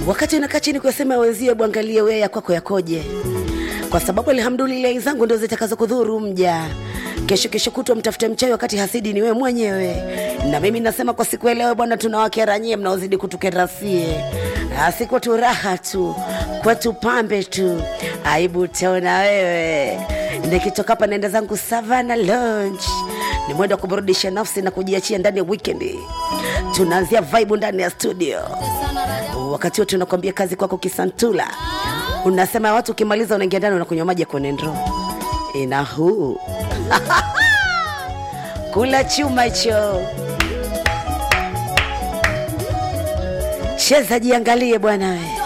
wakati unakaa chini kuyasema wenzio, bwangalie wewe ya kwako yakoje, kwa sababu alhamdulillahi zangu ndio zitakazo kudhuru mja kesho kesho kutwa mtafute mchawi wakati hasidi ni wewe mwenyewe. Na mimi nasema kwa siku ya leo bwana, tunawakera nyie mnaozidi kutukerasie, si kwetu raha tu, kwetu pambe tu, aibu taona wewe. Nikitoka hapa naenda zangu Savana Lounge, ni mwendo wa kuburudisha nafsi na kujiachia ndani ya weekend. Tunaanzia vibe ndani ya studio, wakati wote tunakwambia kazi kwako Kisantula. Unasema watu ukimaliza unaingia ndani unakunywa maji ya kwenendro ina huu kula chuma hicho, cheza jiangalie bwana we.